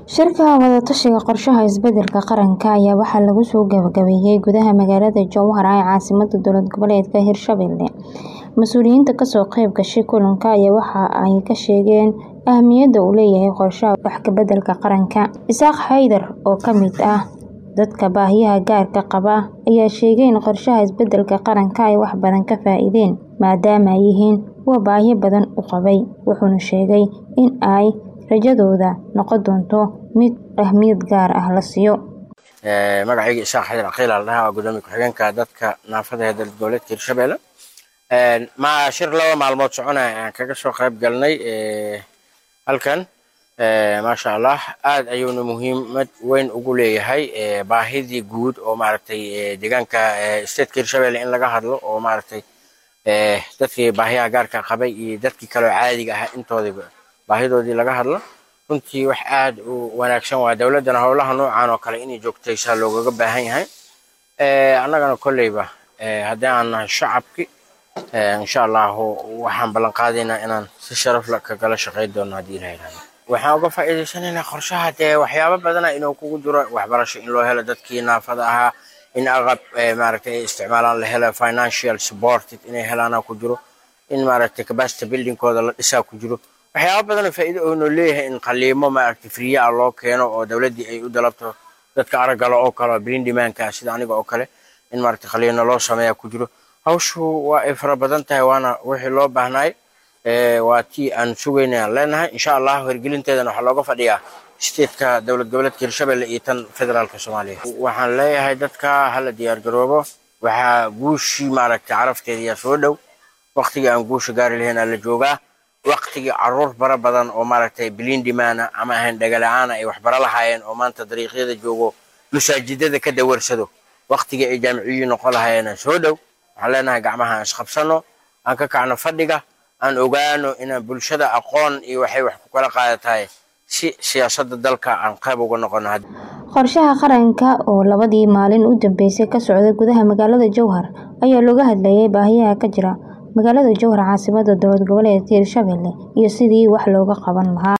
Shirka wada-tashiga qorshaha isbeddelka qaranka ayaa waxaa lagu soo gabagabeeyay gudaha magaalada Jowhar ee caasimadda dowlad goboleedka Hirshabelle. Mas'uuliyiinta ka soo qayb gashay kulanka ayaa waxa ay ka sheegeen ahmiyadda uu leeyahay qorshaha wax ka beddelka qaranka. Isaaq Xaydar oo ka mid ah dadka baahiyaha gaarka qaba ayaa sheegay in qorshaha isbeddelka qaranka ay wax badan ka faa'iideen maadaama ay yihiin kuwo baahiyo badan u qabay. Wuxuuna sheegay in ay rajadooda noqon doonto mid ahmiyad gaar ah la siiyo. magacayga isaaq xaydar caqiil la dhahaa waa gudoomiye ku-xigeenka dadka naafada ee dowlad goboleedka hirshabelle ma shir laba maalmood soconaya ayaan kaga soo qayb galnay halkan maasha allah aad ayuuna muhiimad weyn ugu leeyahay baahidii guud oo maaragtay deegaanka stateka hirshabelle in laga hadlo oo maaragtay dadkii baahiyaha gaarka qabay iyo dadkii kaloo caadiga ahaa intoodiba baahidoodii laga hadlo runtii wax aad u wanaagsan waa dowladdana howlaha noocan oo kale inay joogtaysaa loogaga baahan yahay annagana kolleyba haddii aan nahay shacabki insha allahu waxaan ballan qaadaynaa inaan si sharaf leh kagala shaqayn doono haddii ilaha yidhahdo waxaan uga faa'iidaysanaynaa qorshaha dee waxyaabo badana inuu kugu jiro waxbarasho in loo helo dadkii naafada ahaa in aqab maaragtay ay isticmaalaan la helo financial supported inay helaana ku jiro in maaragtay capacity buildingkooda la dhisaa ku jiro waxyaabo badan oo faa'iido oo noo leeyahay in qaliimo maaragtay friya ah loo keeno oo dowladdii ay u dalabto dadka araggala oo kale brain demandka sida aniga oo kale in maaragtay qaliino loo sameeya ku jiro hawshu waa ay fara badan tahay waana wixii loo baahnaay waa tii aan sugaynayaan leenahay insha allah hirgelinteedana waxaa looga fadhiyaa stateka dowlad goboleedka hirshabelle iyo tan federaalka soomaaliya waxaan leeyahay dadka hala diyaar garoobo waxaa guushii maaragtay carafteediyaa soo dhow waqtigii aan guusha gaari lahayn aa la joogaa waqtigii caruur bara badan oo maaragtay bilindimana ama ahayn dhagala-aana ay waxbaro lahaayeen oo maanta dariiqyada joogo masaajidada ka dawarsado waqtigii ay jaamiciyiin noqon lahaayeen soo dhow waxaan leenahay gacmaha aan isqabsano aan ka kacno fadhiga aan ogaano inaan bulshada aqoon iyo waxay wax ku kala qaadatahay si siyaasadda dalka aan qayb uga noqono qorshaha qaranka oo labadii maalin u dambeysay ka socday gudaha magaalada Jowhar ayaa looga hadlayay baahiyaha ka jira magaalada Jowhar caasimadda dowlad goboleedka Hirshabelle iyo sidii wax looga qaban lahaa